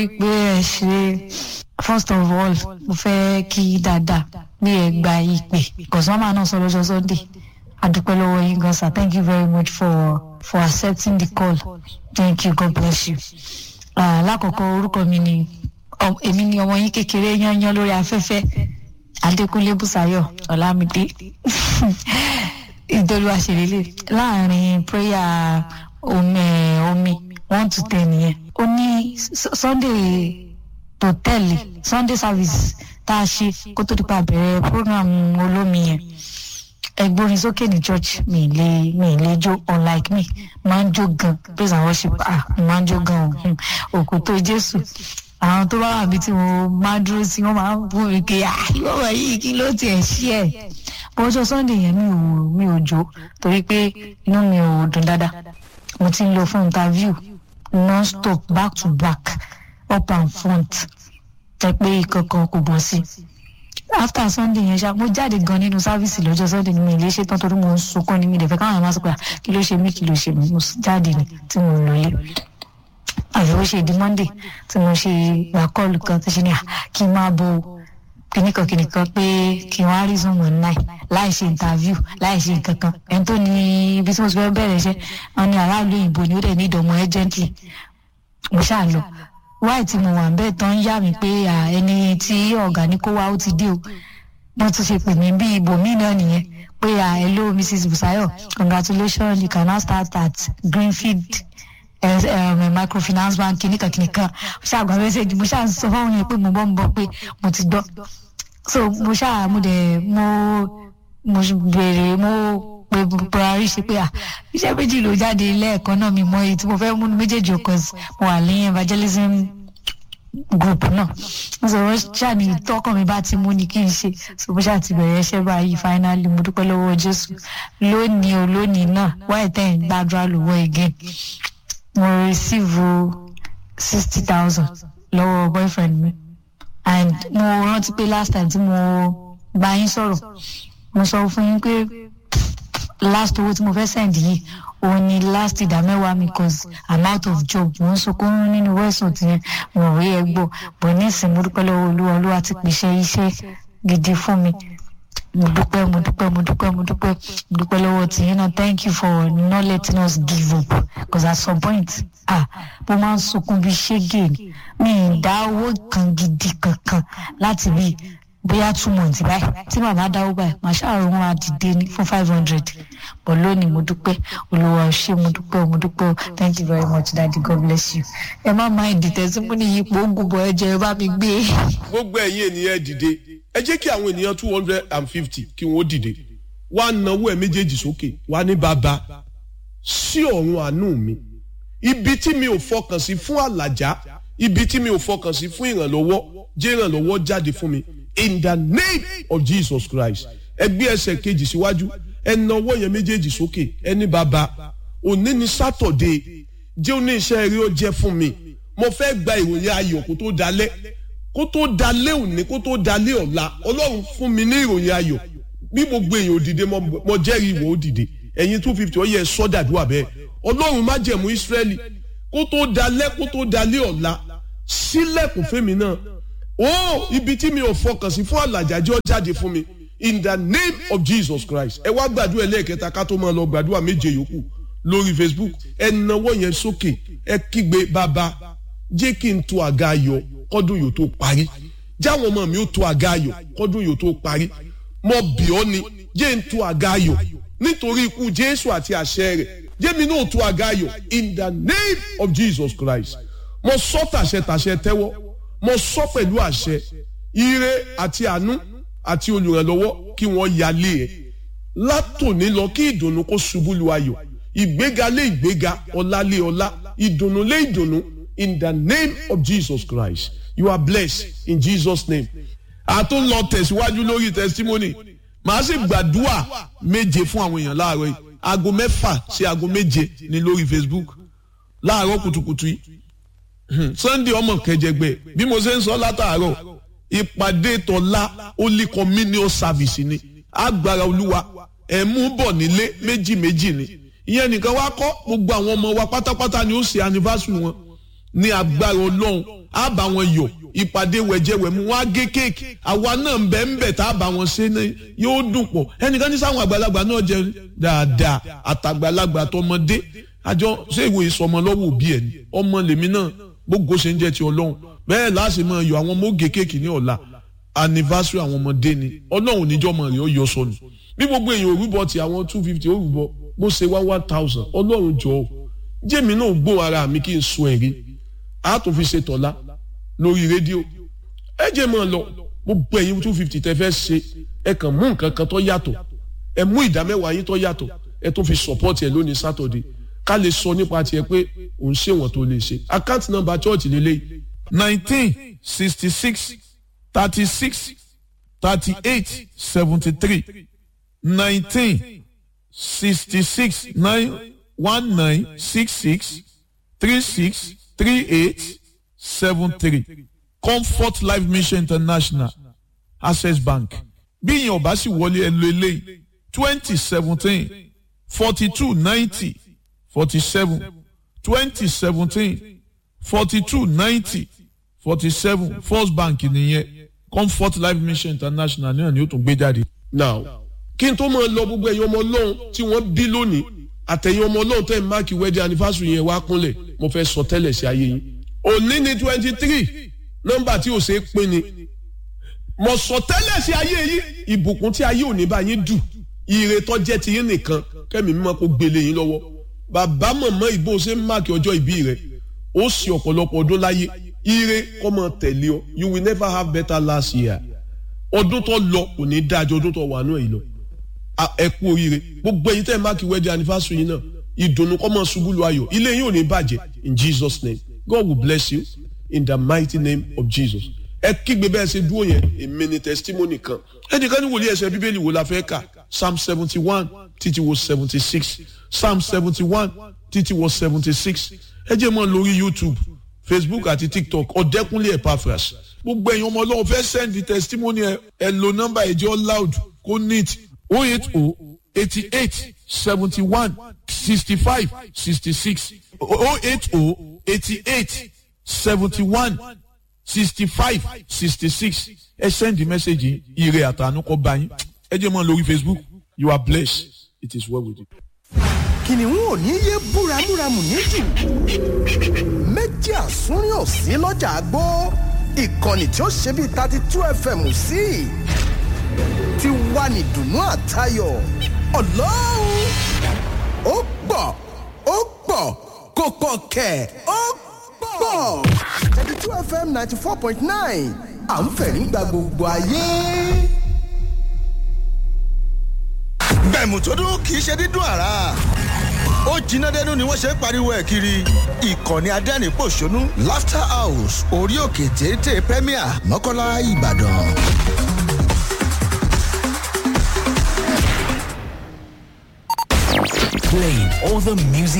pé ẹ ṣe first of all mo fẹ́ kí dáadáa bí ẹ gba ìpè kọ̀sọ́mà náà sọ lọ́jọ́ sunday adúpẹ́ lọ́wọ́ yín gan sir thank you very much for for accepting the call thank you god bless you. Uh, lákọ̀ọ́kọ́ orúkọ mi ni èmi ni ọmọ yín kékeré yányán lórí afẹ́fẹ́ adékúnlé bùsáyọ̀ ọ̀làmídé ìdólúwa ṣèlélẹ̀ láàrin prayer omi omi one to ten yẹn ó ní sunday tó tẹ̀lé sunday service tá a ṣe kó tó dípa bẹ̀rẹ̀ program olómi yẹn ẹgbórin sókè ní church mi lè mi lè jó unlike me máa ń jó gan praise and worship ah máa ń jó gan o òkú tó jésù àwọn tó bá wà bí tí mo máa dúró sí wọn máa ń bú mi pé ah ìwọ wọ̀nyí kí ló tiẹ̀ ṣí ẹ̀ bọ́jọ́ sunday yẹn mi ò mi ò jó torí pé inú mi ò dùn dáadáa mo ti ń lọ fún interview non stop back to back up and front jẹ́ pé ìkankan kò bọ́ sí after sunday yẹn ṣá mo jáde gan nínú sáfíìsì lọ́jọ́ sunday ni mi lè ṣe tán torí mo ń sunkún ní mi dẹ̀ fẹ́ káwọn àmọ́ sọ pé kí ló ṣe mí kí ló ṣe mí mo jáde ni tí mo lọ lé àfi ó ṣe di monday tí mo ṣe gbà kọ́ọ̀lù kan tó ṣe ní à kí n máa bo kìnìkan kìnìkan pé kí n wá rí zoom online láì ṣe interview láì ṣe nǹkan kan ẹni tó ní ibi tí mo ti fẹ́ bẹ̀rẹ̀ iṣẹ́ wọn ní aráàlú òyìnbó ni ó dẹ̀ ní ìdọ̀mọ́ urgently mo ṣáà lọ wáì tí mo wà ń bẹ́ẹ̀ tán yá mi pé ẹni tí ọ̀gá ní kó wá ó ti dé o wọ́n tún ṣe pè mí bí ibòmíì náà nìyẹn pé hello mrs busayo congratulations you can now start at greenfield um, microfinance bank kìnìkan kìnìkan ṣáàgbà mẹ́sẹ̀gì mo ṣáà sọ fáwọn yẹn pé mo bọ́ mo bọ́ pé mo ti gbọ́ so mo ṣáà mo dẹ̀ mo mo béèrè mo pé buhari ṣe pé à iṣẹ́ méjì ló jáde lẹ́ẹ̀kan náà mi mọ èyí tí mo fẹ́ múnú méjèèjì ọkọ̀ mo wà ní evangelism group náà mo sọ̀rọ̀ ṣáàní tọkàn mi bá ti mú ni kí n ṣe so mo ṣáà ti bẹ̀rẹ̀ iṣẹ́ báyìí finally mo dúpẹ́ lọ́wọ́ jésù lónìí o lónìí náà wáyé tẹ̀ ń gbàdúrà lọ́wọ́ again mo receive sixty thousand lọ́wọ́ boyfriend mi and mo rántí pé last time tí mo bá yín sọ̀rọ̀ mo sọ fún yín pé last owó tí mo fẹ́ send yìí òun ni last ìdá mẹ́wàá mi cause i'm out of job mo ń sunkún nínú wẹ́sùn tí mo rí ẹ gbọ́ bọ̀ nísìnyí mo dúpẹ́ lọ́wọ́ olúwa olúwa ti pèsè iṣẹ́ gidi fún mi mo dúpẹ́ mo dúpẹ́ mo dúpẹ́ mo dúpẹ́ mo dúpẹ́ lọ́wọ́ tí yín náà thank you for not letting us give up because at some point ah mo máa ń sunkún bí ṣégè ni mi ì dá owó kan gidi kankan láti bí bóyá two months báyìí tí màmá dáwó báyìí màá ṣàrò wọn àdìde ní fún five hundred but lónìí mo dúpẹ́ olùwà ṣé mo dúpẹ́ mo dúpẹ́ thank you very much daddy god bless you ẹ má máa ìdìtẹ̀ tí mo ní yípo ogun bọ̀ ẹ jẹ́ ẹ bá mi gbé. gbogbo ẹ̀yin ènìyàn dìde ẹ jẹ́ kí àwọn ènìyàn two hundred and fifty kí wọ́n dìde wá náwó ẹ̀ méjèèjì sókè wá ní bàbá sí ọ̀run àánú mi ibi tí mi ò fọkàn sí fún àlàjá ibi tí mi ò fọkàn sí fún ìrànlọ́wọ́ jẹ́ ìrànlọ́wọ́ jáde fún mi in the name of jesus christ ẹ gbé ẹsẹ̀ kejì síwájú ẹ náwó yẹn méjèèjì sókè ẹ ní bàbá òní ni sátọ̀dé jẹ́ òní iṣẹ́ eré ó jẹ́ fún mi mo fẹ́ gba ìròyìn ayọ̀ kó tó dalẹ́ kó tó dalẹ́ òní kó tó dalẹ́ ọ̀la ọlọ́run fún mi ní ìròyìn ayọ̀ bí gbogbo èèyàn òdìdé mo jẹ́rìí ìwọ òdìdé ẹ̀yin two fifty ọ̀yẹ́ sọ́dàdúrà bẹ́ẹ̀ ọlọ́run má jẹ̀mú ìsírẹ́lì kó tó dalẹ́ kó tó dalẹ́ ọ̀la sílẹ̀kùn fẹ́mi náà ó ibi tí mi ò fọkàn sí fún àlàjájọ́ jáde fún mi in the name of jesus christ ẹ wá gbàdúrà ẹlẹ́ẹ̀kẹta ká tó máa lọ gbàdúrà méje yòókù lórí facebook ẹ nawọ́ yẹn sókè ẹ kígbe bàbá jẹ́ kí n tó àga ayọ̀ kọ́dún yóò tó parí jáwọn ọmọ mi ó tó àga ayọ̀ kọ́dún yóò tó parí mo bì ọ́ ni jẹ́ n tó àga ayọ̀ nítorí ikú jésù àti àṣẹ rẹ̀ jẹ́ mi náà tó àga ayọ̀ in the name of jesus christ mo sọ tàṣẹ tàṣẹ tẹ́wọ́ mo sọ pẹ̀lú àṣẹ ire àti àánú àti olùrànlọ́wọ́ kí wọ́n yálé ẹ̀ látòní lọ kí ìdùnnú kó ṣubú lu ayọ̀ ìgbéga lé ìgbéga ọlá lé ọlá ìdùnnú lé ìdùnnú in the name of jesus christ you are blessed in jesus name. a tún lọ tẹ̀síwájú lórí testimony màá sì gbàdúrà méje fún àwọn èèyàn láàárọ̀ yìí aago mẹ́fà sí aago méje ní lórí facebook láàárọ̀ kùtùkùtù yìí sunday ọmọ kẹjẹgbẹ bí mo ṣe ń sọ látàárọ̀ ìpàdé tọ́lá holy communion service ni agbára olúwa ẹ̀ mú bọ̀ nílé méjì méjì ni ìyẹn nìkan wá kọ́ gbogbo àwọn ọmọ wa pátápátá ni ó ṣe anniversary wọn ní agbára ọlọ́run á bá wọn yọ ìpàdé wẹ̀jẹ̀wẹ̀mú wọn á gé kéèkì àwa náà ń bẹ̀ ń bẹ̀ tá a bá wọn ṣe ní yóò dùn pọ̀ ẹnìkan ní sáwọn àgbàlagbà náà jẹ dáadáa àtàgbàlagbà tọmọdé àjọ ṣé ìwé ìsọmọ lọ́wọ́ òbí ẹ̀ ni ọmọ lèmi náà gbogbo ṣe ń jẹ́ ti ọlọ́run bẹ́ẹ̀ láti máa yọ àwọn ọmọ ó gé kéèkì ní ọ̀la anniversary àwọn ọmọdé ni ọlọ́run níjọ́ mọ̀ rẹ̀ ó yọ sọnù bí gbogbo èèyàn òrùbọ ti àwọn two fifty òrùbọ bó ṣe wá one thousand ọlọ́run jọ ọ́ jẹ́mi náà gbó ara mi kí n sun ẹ̀rí a tún fi ṣe tọ̀la lórí rédíò ẹ jẹ́ mọ́ ọ lọ gbogbo ẹ̀yin two fifty tẹ́ fẹ́ ṣe ẹ kàn mú nǹkan kan tó yàtọ̀ ẹ mú ìdá mẹ́wàá yín tó yàtọ̀ ẹ tún fi support ẹ lónìí Saturday ká lè sọ nípa tiẹ̀ pé òun ṣe wọ́n tó lè ṣe account number church lélẹ́yìí nineteen sixty six thirty six thirty eight seventy three nineteen sixty six nine one nine six six three six three eight seven three comfort life mission international access bank bí ìyẹn ọba sì wọlé ẹ lo eléyìí twenty seventeen forty two ninety forty seven twenty seventeen forty two ninety forty seven first bank nìyẹn comfort life mission international náà ni ó tún gbé jáde. now kí n tó máa lọ gbogbo ẹ̀yin ọmọ ọlọ́run tí wọ́n bí lónìí àtẹ̀yìn ọmọ ọlọ́run tẹ̀ ń máàkì wedding anniversary yẹn wá kúnlẹ̀ mo fẹ́ sọ tẹ́lẹ̀ sí ayé yín òní ni twenty three nọ́mbà tí ò ṣe é pín ni mo sọ tẹ́lẹ̀ sí ayé yín ìbùkún tí ayé òní bá yín dù ire tó jẹ́ ti yín nìkan kẹ́mi mímọ́ kó gbélé yín lọ́wọ́ bàbá mọ̀mọ́ ìbò ṣe ń máàkì ọjọ́ ìbí rẹ̀ ó sì ọ̀pọ̀lọpọ̀ ọdún láyé ire kọ́ mọ tẹ̀lé ọ you will never have better last year ọdún tó lọ kò ní dájọ́ ọdún tó wà náà yìí lọ ẹ kú oríire gbogbo ẹ̀yin tẹ́ ẹ máàkì wedding anniversary yìí náà ìdùnnú kọ́ mọ ṣubú lu ayọ̀ ilé yín ò ní bàjẹ́ in Jesus name God will bless you in the mighty name of Jesus ẹ kígbe bẹ́ẹ̀ ṣe dúró yẹn èmi ni testimony kan ẹnìkan ní wòlíì ẹsẹ̀ bíbélì wo la fẹ́ kà psalm seventy one títí wo seventy six psalm seventy one títí wo seventy six ẹ jẹ́ mọ́ lórí YouTube Facebook àti TikTok ọ̀dẹ́kunlé Epaphras gbogbo ẹ̀yin ọmọ ọlọ́run fẹ́ send testimony ẹ ẹ lo nọ́mbà ẹ̀jẹ̀ loud kó neat oh eight oh eighty eight seventy one sixty five sixty six oh eight oh eighty eight seventy one sixty five sixty six ẹ send the message ire àtànú kọ bá yín ẹ jẹ́ mọ́ lórí Facebook you are blessed it is well with you. kìnìún ò ní yé búramúramù níjù méjì àsúnrín ò sí lọ́jà àgbó ìkànnì tí ó ṣe bíi thirty two fm sí ti wà ní dùnú àtayọ̀ ọlọ́run ó pọ̀ ó pọ̀ kò pọ̀ kẹ̀ ó pọ̀ thirty two fm ninety four point nine à ń fẹ̀rí gba gbogbo ayé. bẹ̀mù tó dún kì í ṣe dídùn àrà ó jiná dẹnu ni wọ́n ṣe ń pariwo ẹ̀ kiri ìkànnì adẹ́rìn-pọ̀ṣónú laughter house orí òkè téńté premier mọ́kànlá ìbàdàn. Playing all the music